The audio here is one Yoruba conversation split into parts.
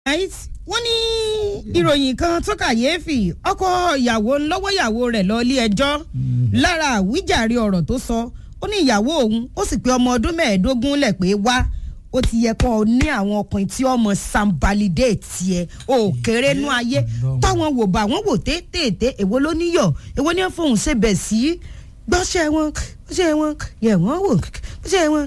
right wọ́n ní ìròyìn kan tó kàyéfì ọkọ ìyàwó lọ́wọ́ ìyàwó rẹ̀ lọ ilé ẹjọ́ lára àwíjàre ọ̀rọ̀ tó sọ ó ní ìyàwó òun ó sì pé ọmọ ọdún mẹ́ẹ̀ẹ́dógún lẹ̀ pé wá ó ti yẹ kó o ní àwọn ọkùnrin tí ọmọ sambalide tiẹ̀ ò kéré nú ayé táwọn wò bá wọn wò téètéèté èwo ló níyọ̀ èwo ní fóun ṣe bẹ̀ sí gbọ́sẹ̀ wọn gbọ́sẹ̀ wọn yẹ̀ wọ́n wò gbọ́sẹ̀ wọn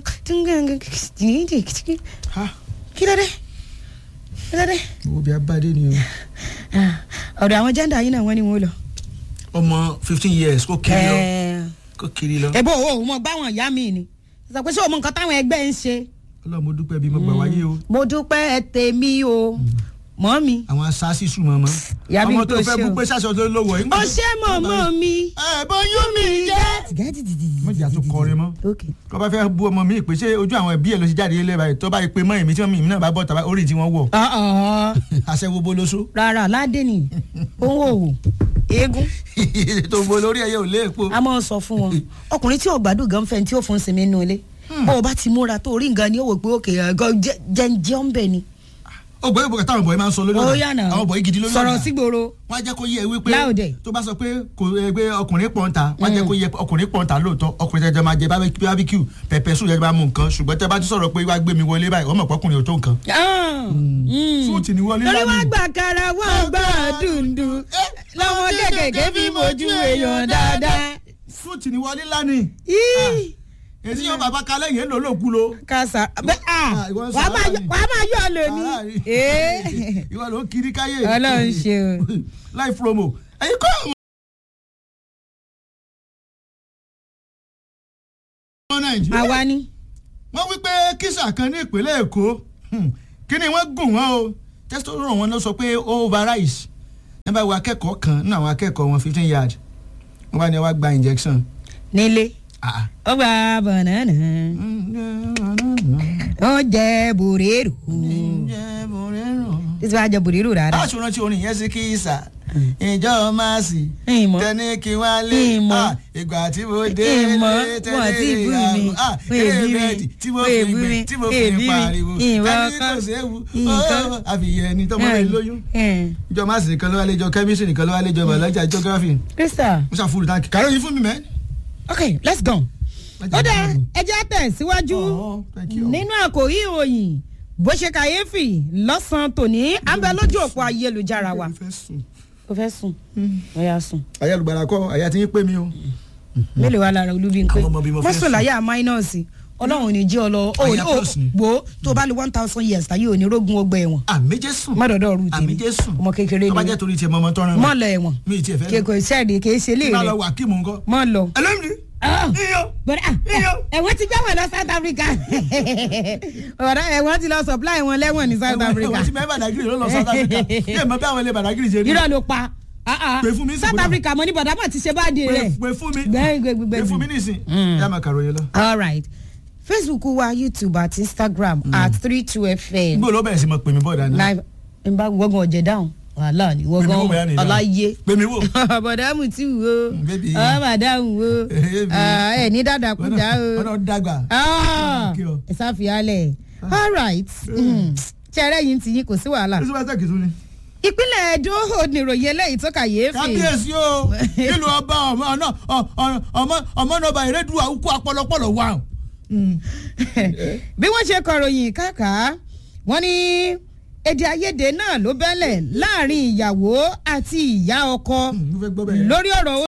ha kí ló dé kí ló dé owó bí abáde ni o. ọ̀dọ̀ àwọn jẹ́ndà yìí náà wọ́n ní wọ́n lọ. ọmọ fifteen years kó kiri lọ Ẹ̀ẹ́, kó kiri lọ. ẹ̀bùn owó mọ̀ báwọn ìyá mi ni sọ pé ṣé o mọ nǹkan táwọn ẹgbẹ́ ń ṣe. ọlọ́run mo dúpẹ́ bí mo gbà wáyé o. mo dúpẹ́ tèmi o mọ́ mi. àwọn asáàsì sùn mọ́ mọ́. Ìyá mi ọmọ tó tó fẹ́ ṣe bú o. pé sàṣọ tó lówó yìí. ó ṣe mọ̀mọ́ mi. ẹ bọ́ yún mi jẹ́. mọ̀jà tó kọrin mọ́. ok tó bá fẹ́ bú ọmọ mi pé ṣé ojú àwọn ẹbí ẹ̀ ló ti jáde ilé báyìí tó bá yẹ pé mọ́ èmi tí wọ́n mi náà bá bọ̀ tàbá orí tí wọ́n wọ̀ ọ̀ọ́ aṣẹ́wó bólóṣó rárá ládé ni òun ò wò eégún tó bo lórí ẹyẹ ò lé èpo. a máa ń sọ fún wọn ọkùnrin tí ò gbádùn gan fẹ́ tí ó fún sinmi nínú ilé bó o bá ti múra tó orí nǹkan ni ó wò pé òkè ẹ̀gọ́ jẹ́njẹ́ ń bẹ̀ ni. ó gbọ́ ìbò táwọn bọ̀yì máa ń sọ lórí ó ọ̀nà yànnà àwọn bọ̀yì gidi lórí ọ̀nà sọ̀rọ̀ sígboro wọ́n á jẹ́ kó yé ẹ wípé Láòdè. tó bá sọ pé kò ẹ pé ọkùnrin pọ̀ǹta wọ́n á jẹ́ kó yé ọkùnrin pọ̀ǹta lóòótọ́ ọkùnrin tẹ́jọ́ máa jẹ bábíkú pẹ̀pẹ̀ sùn jẹ́ máa mú nǹkan ṣùgbọ́n tẹ́ bá ti sọ̀rọ̀ pé wá gbé mi wọlé báyìí ọmọ ọkùnrin ò tó nǹkan. Fúùtì ni wọlé lórí wá lánàá. gbà kára wọn gbà dùndùn lọ́wọ́ kékèké fi mojú èèyàn dáadáa. fúùtì ni wọlé lánàá. Yíì. èsì yóò bàbá kalẹ̀ yẹn ló lòkú lo. kásá bẹ a Ah, ìwọ ń wàá máa sàárà yọ- ni. wàá máa yọ ọ lóní. Sàárà ni. Ee. ìwọ ló ń kiri káyé. Ọlọ́run ṣe o. live promo. ẹ̀yin kọ́ ọmọ nàìjíríà. àwa ni. wọ́n wí pé kísà kan ní ìpínlẹ̀ èkó hmm, kí ni wọ́n gùn wọ́n o testosterone wọn ló sọ pé ó overize nígbà wo akẹ́kọ̀ọ́ kan nínú àwọn akẹ́kọ̀ọ́ wọn fifteen yard wọ́n bá ní wọ́n gba injection. nílé Ah. ó gba bànánà ó jẹ bòrérò Ǹjẹ́ mo rẹ́rùn? títí wàá jẹ bòrérò rárá. láti rántí orin yẹn sí kísà ìjọ máàsì Ìmọ̀. tẹni kí wá lé Ìmọ̀. Ah, ìgbà tí mo dé ìmọ̀ lé wọn tí ì bú mi Ah, wọn èbí mi kérébẹ́ẹ̀dì tí mo wọn fi èbí gbé mi tí mo wọn fi èbí mi pariwo ìwọ ẹni ọkọ kò séwu nǹkan. Ó, àfihàn ẹni tọmọ rẹ lóyún ẹ̀. ìjọ máàsì nìkan ló wá léjọ kẹ́mísì nìkan ló wá léjọ bàlájà geography Krista mo ṣàfùrù táǹkì kàró yìí fún mi mẹ́. ok let's go. ó dá ẹjẹ́ tẹ̀síwájú Oh, thank you. nínú àkòrí ìròyìn bó ṣe kàyéfì lọ́sàn-án tòní à ń bẹ lójú òpó ayélujára wa. Mo fẹ́ sùn. o fẹ́ sùn ó yá sùn ayélujára kọ àyà tí ń pè mí o. mélòó wa lára olúbi ń pè Àwọn ọmọ bíi mo fẹ́ mọ́sùn sùn. láyà máínọ́ọ̀sì ọlọ́run ò ní jí ọ lọ ó Àyà ó plus ni. gbó tó o bá lo one thousand years táyé ò ní rógun ọgbà ẹ̀wọ̀n àmì jésù mọ́dọ̀dọ̀ ọ̀rù àmì tèmi jésù ọmọ kékeré tó bá ni jẹ́ torí tiẹ̀ mọ́ ọmọ tọ́ran mi. mọ́ lọ ẹ̀wọ̀n mi ì tiẹ̀ fẹ́ lọ. kéko sẹ́ẹ̀dì kì í ṣe lé tí bá lọ rẹ̀ wà kí mò ń kọ́. mọ́ lọ. ẹlẹ́mìí Ah. iyọ̀ bọ̀dá Iyọ̀. ẹ̀wọ̀n ti gbẹ́wọ̀n lọ South Africa bọ̀dá ẹ̀wọ̀n ti lọ supply wọn lẹ́wọ̀n ní South Africa ẹ̀wọ̀n tí bẹ́ẹ̀ bàdàgìrì ló lọ South Africa yé mọ bí àwọn ilé bàdàgìrì ṣe rí. irọ́ ló pa Ah, ah. Pè fún mi sí South kódà. Africa mo ní bọ̀dá mọ̀ ti ṣe báàdì pé rẹ̀ pé fún mi Gbẹ́- gbẹ́- gbẹ́- pé fún mi nísìn yá máa kàròyìn lọ. all right Facebook wa YouTube àti Instagram at three two fm gbọ́dọ̀ ló bẹ̀rẹ̀ sí mọ pè mí bọ́ọ̀dà náà. live n bá gbọ́ngàn ọ̀jẹ̀ dáhùn wàhálà ni Pè mí wò bóyá wọ́gán ní ìdáhùn. aláyé pè mí wò. bọ̀dá mu ti wo baby. ọ̀ màdáhùn wo Baby. Ah, ẹ̀ ní dáadáa kú dá o wọn náà dàgbà. Ah, Kí o. ẹ sáfìyálẹ̀ all right ṣẹ́rẹ́ yìí ti yín kò sí wàhálà ó sì bá tẹ̀kì tún ni. ìpínlẹ̀ Edo oníròyìn eléyìí tó kàyéfì kábíyèsí o ìlú ọba ọmọ náà ọmọ ọmọ náà bá ìrẹ́dùn àwùkọ apọlọpọlọ wà. bí wọ́n ṣe kọ̀ròyìn káàkà wọ́n ní èdè àìyedè náà ló bẹ́lẹ̀ láàrin ìyàwó àti ìyá ọkọ mo fẹ́ gbọ́ bẹ́ẹ̀. lórí ọ̀rọ̀